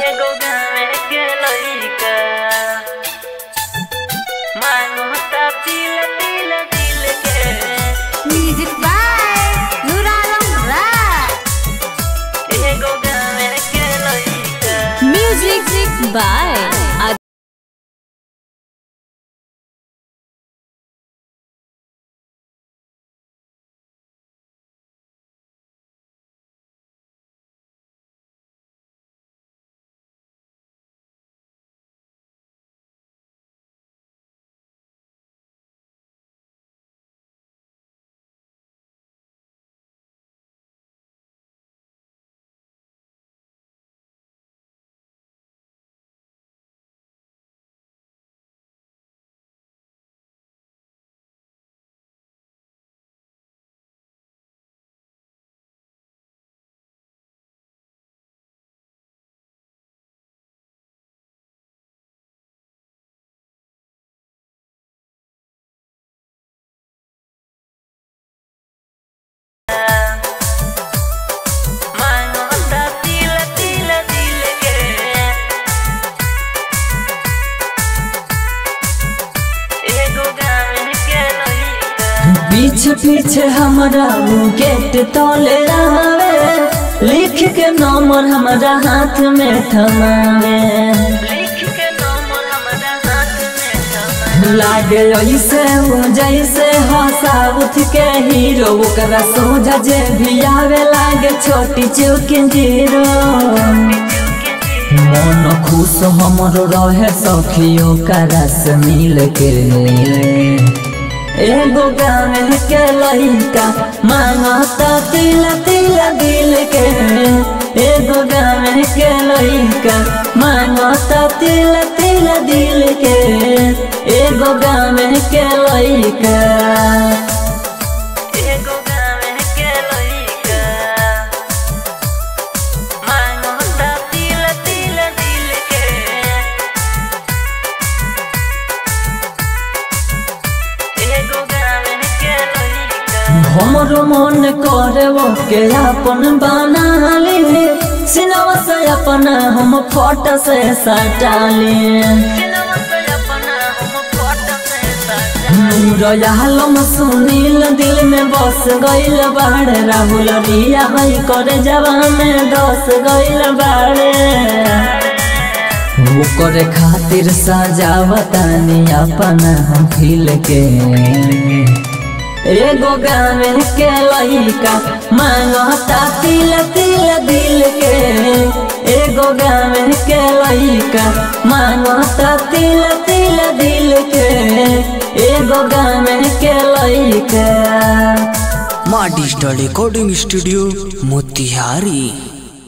एगो गाँव के लइका मांगता दिल दिल दिल के म्यूजिक बाय नूर आलम राय एगो गाँव के लइका म्यूजिक बाय मांगता दिल दिल दिल के एगो गाँव के लइका पीछे पीछे हमरा वो गेट तोले रहावे लिख के नंबर हमरा हाथ में थमावे लिख के नंबर हमारा हाथ में थमा लागे ऐसे हो जैसे हो साउथ के हीरो ओकरा सोझा जे भी आवे लागे छोटी चुकी जीरो मन खुश हमरो रहे सखियों का रस मिल के एगो गाँव के लइका मांगता तिल तिल दिल के एगो गाँव के लइका मांगता तिल तिल दिल के एगो गाँव के लइका एगो गाँव के लइका मांगता दिल दिल दिल के एगो गाँव के लइका हमरो मन करे वो के अपन बना ली सिनवा से अपना हम फोटो से सटा ली सिनेमा से अपना हम फोटो से सजा रयालम सुनील दिल में बस गइल बाड़े राहुल रिया भाई करे जवान दस गइल बाड़े ओकरे खातिर सजावतानी अपना हम खिल के एगो गाँव के लइका मांगता तिल तिल दिल के एगो गाँव के लइका मांगता तिल तिल दिल के एगो गाँव के लइका माँ डिजिटल रिकॉर्डिंग स्टूडियो मोतिहारी